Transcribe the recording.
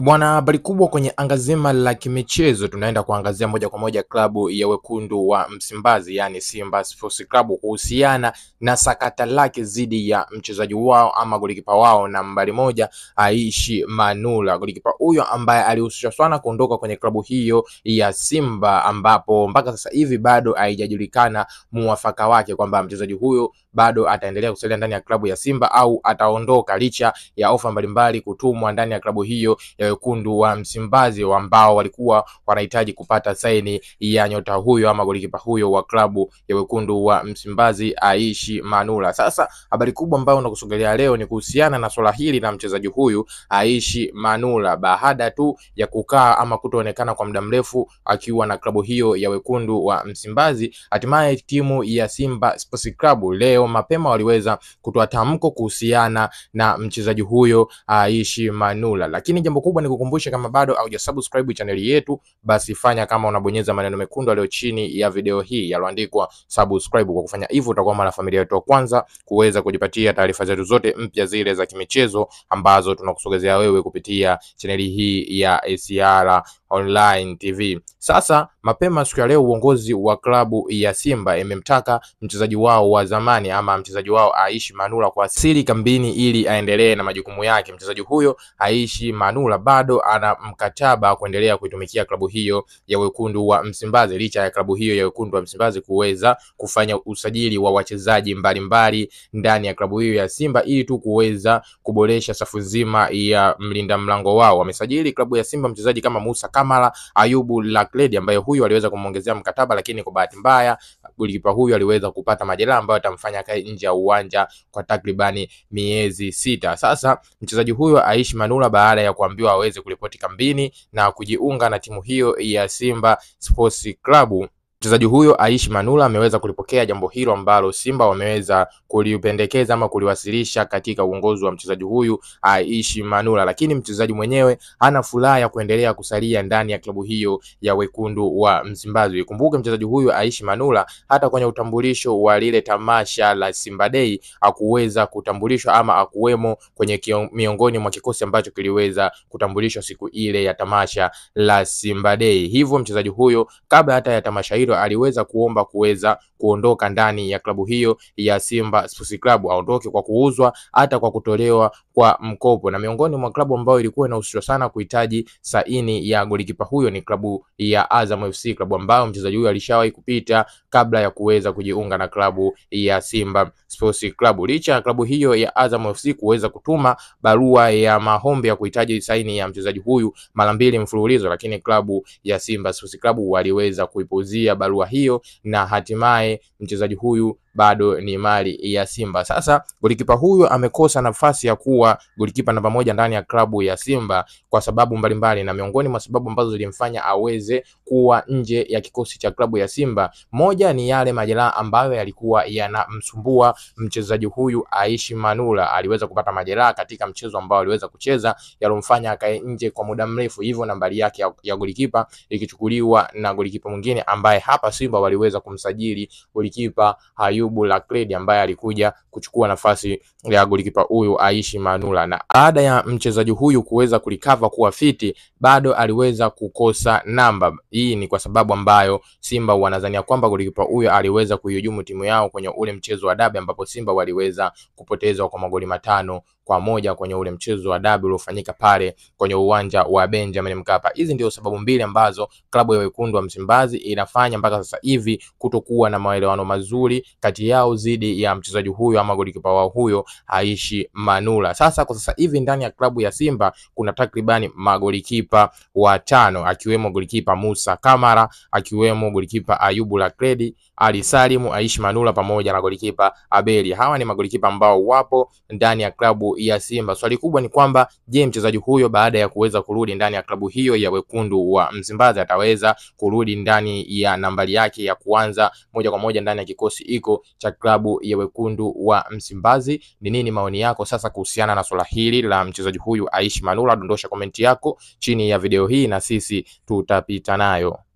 Bwana, habari kubwa kwenye anga zima la kimichezo, tunaenda kuangazia moja kwa moja klabu ya wekundu wa Msimbazi, yani Simba Sports Club kuhusiana na sakata lake dhidi ya mchezaji wao ama golikipa wao nambari moja Aishi Manula. Golikipa huyo ambaye alihusishwa sana kuondoka kwenye klabu hiyo ya Simba, ambapo mpaka sasa hivi bado haijajulikana muafaka wake kwamba mchezaji huyo bado ataendelea kusalia ndani ya klabu ya Simba au ataondoka, licha ya ofa mbalimbali kutumwa ndani ya klabu hiyo ya wekundu wa Msimbazi ambao walikuwa wanahitaji kupata saini ya nyota huyo ama golikipa huyo wa klabu ya wekundu wa Msimbazi Aishi Manula. Sasa habari kubwa ambayo nakusogelea leo ni kuhusiana na swala hili la mchezaji huyu Aishi Manula, baada tu ya kukaa ama kutoonekana kwa muda mrefu akiwa na klabu hiyo ya wekundu wa Msimbazi, hatimaye timu ya Simba Sports Club leo mapema waliweza kutoa tamko kuhusiana na mchezaji huyo Aishi Manula, lakini jambo kubwa ni kukumbusha, kama bado haujasubscribe chaneli yetu, basi fanya kama unabonyeza maneno mekundu yaliyo chini ya video hii yaloandikwa subscribe. Kwa kufanya hivyo, utakuwa mwana familia yetu wa kwanza kuweza kujipatia taarifa zetu zote mpya zile za kimichezo ambazo tunakusogezea wewe kupitia chaneli hii ya ACR Online TV. Sasa mapema siku ya leo uongozi wa klabu ya Simba imemtaka mchezaji wao wa zamani ama mchezaji wao Aishi Manula kuwasili kambini ili aendelee na majukumu yake. Mchezaji huyo Aishi Manula bado ana mkataba kuendelea kuitumikia klabu hiyo ya wekundu wa Msimbazi, licha ya klabu hiyo ya wekundu wa Msimbazi kuweza kufanya usajili wa wachezaji mbalimbali ndani ya klabu hiyo ya Simba ili tu kuweza kuboresha safu nzima ya mlinda mlango wao. Wamesajili klabu ya Simba mchezaji kama Musa Kamara, Ayubu Lakledi ambaye huyu aliweza kumwongezea mkataba, lakini kwa bahati mbaya golikipa huyu aliweza kupata majeraha ambayo atamfanya kae nje ya uwanja kwa takribani miezi sita. Sasa mchezaji huyo Aishi Manula baada ya kuambiwa aweze kuripoti kambini na kujiunga na timu hiyo ya Simba Sports Club mchezaji huyo Aishi Manula ameweza kulipokea jambo hilo ambalo Simba wameweza kulipendekeza ama kuliwasilisha katika uongozi wa mchezaji huyu Aishi Manula, lakini mchezaji mwenyewe hana furaha ya kuendelea kusalia ndani ya klabu hiyo ya wekundu wa Msimbazi. Ikumbuke mchezaji huyu Aishi Manula hata kwenye utambulisho wa lile tamasha la Simba Day hakuweza kutambulishwa ama akuwemo kwenye kio, miongoni mwa kikosi ambacho kiliweza kutambulishwa siku ile ya tamasha la Simba Day. Hivyo mchezaji huyo kabla hata ya tamasha hilo aliweza kuomba kuweza kuondoka ndani ya klabu hiyo ya Simba Sports Club, aondoke kwa kuuzwa hata kwa kutolewa kwa mkopo. Na miongoni mwa klabu ambayo ilikuwa inahusishwa sana kuhitaji saini ya golikipa huyo ni klabu ya Azam FC, klabu ambayo mchezaji huyo alishawahi kupita kabla ya kuweza kujiunga na klabu ya Simba Sports Club. Licha ya klabu hiyo ya Azam FC kuweza kutuma barua ya maombi ya kuhitaji saini ya mchezaji huyu mara mbili mfululizo, lakini klabu ya Simba Sports Club waliweza kuipuzia barua hiyo na hatimaye mchezaji huyu bado ni mali ya Simba. Sasa golikipa huyu amekosa nafasi ya kuwa golikipa namba moja ndani ya klabu ya Simba kwa sababu mbalimbali, na miongoni mwa sababu ambazo zilimfanya aweze kuwa nje ya kikosi cha klabu ya Simba, moja ni yale majeraha ambayo yalikuwa yanamsumbua mchezaji huyu Aishi Manula. Aliweza kupata majeraha katika mchezo ambao aliweza kucheza yalomfanya akae nje kwa muda mrefu, hivyo nambari yake ya, ya golikipa ikichukuliwa na golikipa mwingine ambaye hapa Simba waliweza kumsajili golikipa Ayubu Lakledi ambaye alikuja kuchukua nafasi ya golikipa huyu Aishi Manula, na baada ya mchezaji huyu kuweza kulikava kuwa fiti, bado aliweza kukosa namba. Hii ni kwa sababu ambayo Simba wanadhania kwamba golikipa huyu aliweza kuihujumu timu yao kwenye ule mchezo wa dabi, ambapo Simba waliweza kupoteza kwa magoli matano kwa moja kwenye ule mchezo wa dabi uliofanyika pale kwenye uwanja wa Benjamin Mkapa. Hizi ndio sababu mbili ambazo klabu ya wekundu wa Msimbazi inafanya mpaka sasa hivi kutokuwa na maelewano mazuri kati yao dhidi ya mchezaji huyo ama golikipa wao huyo Aishi Manula. Sasa kwa sasa hivi ndani ya klabu ya Simba kuna takribani magolikipa watano akiwemo golikipa Musa Kamara, akiwemo golikipa Ayubu Lakredi, Ali Salimu, Aishi Manula pamoja na golikipa Abeli. Hawa ni magolikipa ambao wapo ndani ya klabu ya Simba. Swali kubwa ni kwamba je, mchezaji huyo baada ya kuweza kurudi ndani ya klabu hiyo ya wekundu wa Msimbazi ataweza kurudi ndani ya nambari yake ya kuanza moja kwa moja ndani ya kikosi iko cha klabu ya wekundu wa Msimbazi? Ni nini maoni yako sasa kuhusiana na swala hili la mchezaji huyu Aishi Manula? Dondosha komenti yako chini ya video hii na sisi tutapita nayo.